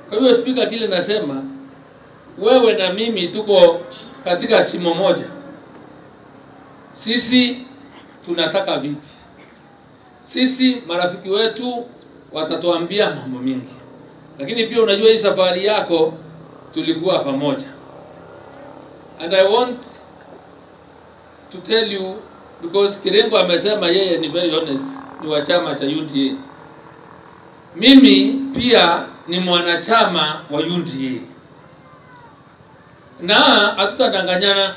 Kwa hiyo spika, kile nasema wewe na mimi tuko katika shimo moja. Sisi tunataka viti, sisi marafiki wetu watatuambia mambo mingi, lakini pia unajua hii safari yako tulikuwa pamoja, and I want to tell you because Kirengo amesema yeye ni very honest, ni wa chama cha UDA. Mimi pia ni mwanachama wa UDA na hatutadanganyana.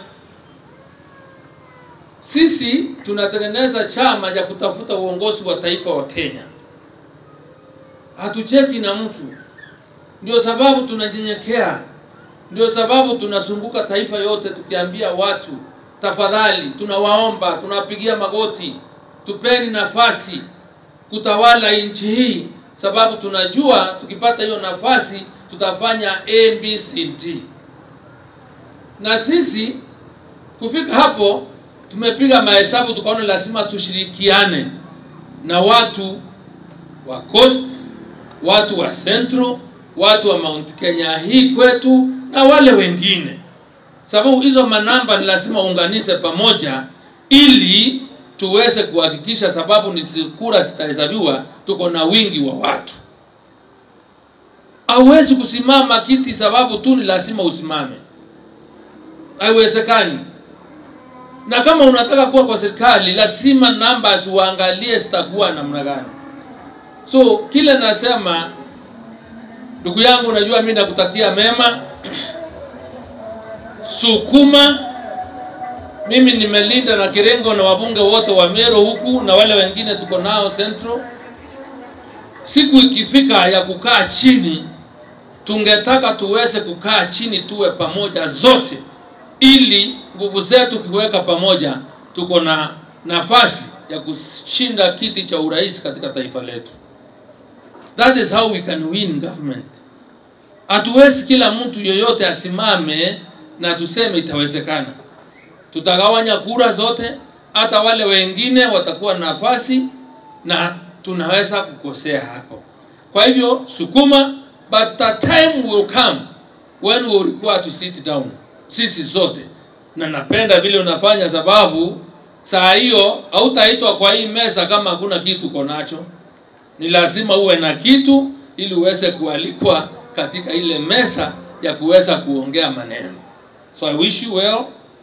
Sisi tunatengeneza chama cha kutafuta uongozi wa taifa wa Kenya, hatucheki na mtu. Ndio sababu tunanyenyekea, ndio sababu tunazunguka taifa yote tukiambia watu tafadhali, tunawaomba, tunapigia magoti, tupeni nafasi kutawala nchi hii, sababu tunajua tukipata hiyo nafasi tutafanya ABCD. Na sisi kufika hapo tumepiga mahesabu, tukaona lazima tushirikiane na watu wa Coast, watu wa Central, watu wa Mount Kenya hii kwetu na wale wengine, sababu hizo manamba ni lazima uunganishe pamoja ili tuweze kuhakikisha, sababu ni kura zitahesabiwa, tuko na wingi wa watu. Hauwezi kusimama kiti sababu tu ni lazima usimame, haiwezekani. Na kama unataka kuwa kwa serikali, lazima numbers uangalie zitakuwa namna gani. So kile nasema, ndugu yangu, unajua mimi nakutakia mema, sukuma. Mimi nimelinda na Kirengo na wabunge wote wa Meru huku na wale wengine tuko nao Central. Siku ikifika ya kukaa chini, tungetaka tuweze kukaa chini, tuwe pamoja zote, ili nguvu zetu kiweka pamoja, tuko na nafasi ya kushinda kiti cha urais katika taifa letu. That is how we can win government. Hatuwezi kila mtu yoyote asimame na tuseme itawezekana. Tutagawanya kura zote, hata wale wengine watakuwa na nafasi na tunaweza kukosea hapo. Kwa hivyo sukuma, but the time will come when we will require to sit down, sisi zote, na napenda vile unafanya, sababu saa hiyo hautaitwa kwa hii meza kama hakuna kitu uko nacho. Ni lazima uwe na kitu ili uweze kualikwa katika ile meza ya kuweza kuongea maneno. So I wish you well.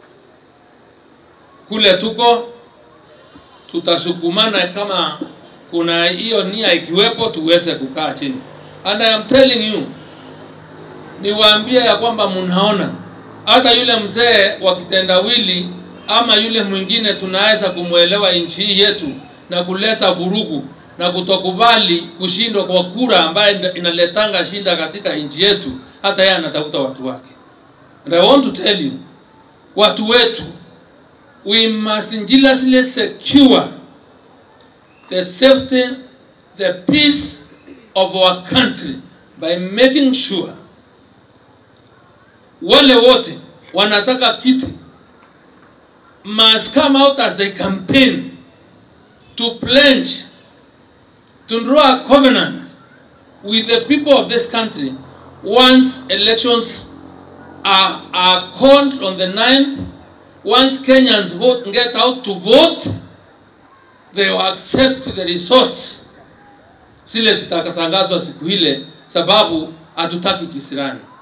Kule tuko tutasukumana kama kuna hiyo nia ikiwepo, tuweze kukaa chini. And I am telling you, niwaambie ya kwamba mnaona hata yule mzee wa kitendawili ama yule mwingine tunaweza kumwelewa nchi hii yetu na kuleta vurugu na kutokubali kushindwa kwa kura ambaye inaletanga shinda katika nchi yetu, hata yeye anatafuta watu wake. And I want to tell you, watu wetu, we must jealously secure the safety, the peace of our country by making sure wale wote wanataka kiti must come out as they campaign to pledge to draw a covenant with the people of this country once elections are, are called on the 9th once Kenyans vote get out to vote they will accept the results zile zitakatangazwa siku ile sababu hatutaki kisirani